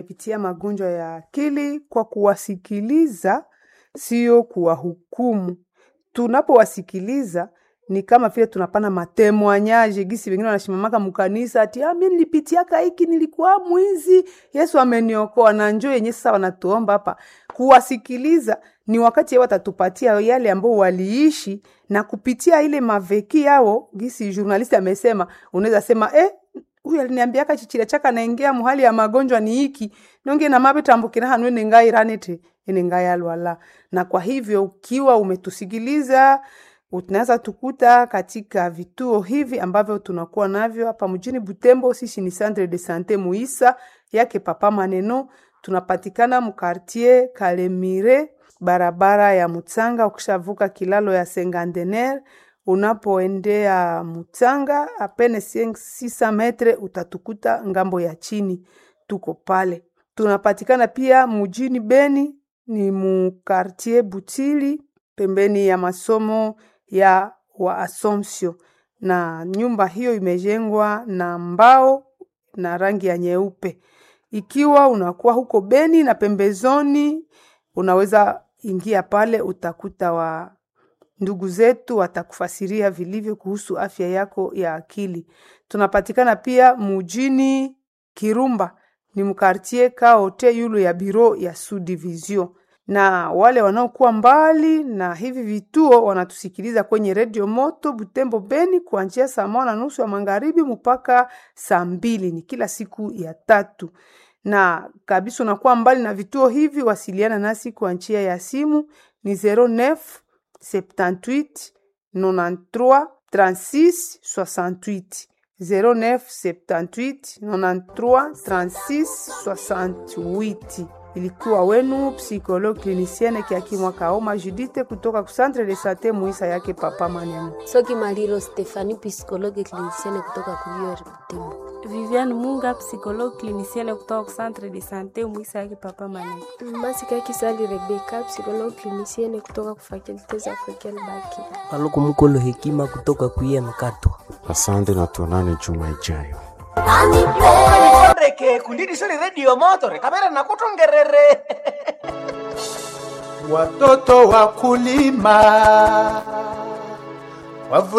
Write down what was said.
wamepitia magonjwa ya akili kwa kuwasikiliza, sio kuwahukumu. Tunapowasikiliza ni kama vile tunapana matemoanyaje, gisi wengine wanashimamaka mkanisa ati ah, mimi nilipitiaka hiki, nilikuwa mwizi, Yesu ameniokoa. Na njoo yenye sasa wanatuomba hapa kuwasikiliza, ni wakati yao watatupatia yale ambao waliishi na kupitia ile maveki yao, gisi journalist amesema, unaweza sema eh, huyu aliniambiaka chichira chaka naingia muhali ya magonjwa ni hiki nonge na mabe tambukira hanu ene ngai ranete ene ngai alwala. Na kwa hivyo ukiwa umetusikiliza unaweza tukuta katika vituo hivi ambavyo tunakuwa navyo hapa mjini Butembo. Sisi ni Centre de Sante Muisa yake Papa Maneno, tunapatikana mkartier Kalemire, barabara ya Mutsanga. Ukishavuka kilalo ya Sengandener unapoendea Mutsanga apene 600 metre utatukuta ngambo ya chini, tuko pale. Tunapatikana pia mjini Beni, ni mukartier Butili pembeni ya masomo ya wa Assumption, na nyumba hiyo imejengwa na mbao na rangi ya nyeupe. Ikiwa unakuwa huko Beni na pembezoni, unaweza ingia pale, utakuta wa ndugu zetu watakufasiria vilivyo kuhusu afya yako ya akili. Tunapatikana pia mujini Kirumba, ni mkartie kaote yulu ya biro ya Subdivision na wale wanaokuwa mbali na hivi vituo wanatusikiliza kwenye redio moto Butembo Beni kuanzia saa moja na nusu ya magharibi mpaka saa mbili ni kila siku ya tatu. Na kabisa unakuwa mbali na vituo hivi, wasiliana nasi kwa njia ya simu ni 09 78 93 36 68 09 78 93 36 68 ilikuwa wenu psikologue clinicienne Kiakimwa Kaoma Judite kutoka ku Centre de Sante Muisa yake Papa Maneno. Soki Maliro Stefani psychologue clinicienne kutoka ku UR Butembo. Viviane Munga psychologue clinicienne kutoka ku Centre de Sante Muisa yake Papa Maneno. Masika Kisali Rebecca psychologue clinicienne kutoka ku Facultés Africaines Baki. Paluku Mukolo Hekima kutoka ku Mkatwa. Asante na tuonane juma ijayo. reke kundini sili redio motore kamera nakutongerere watoto wakulima wavu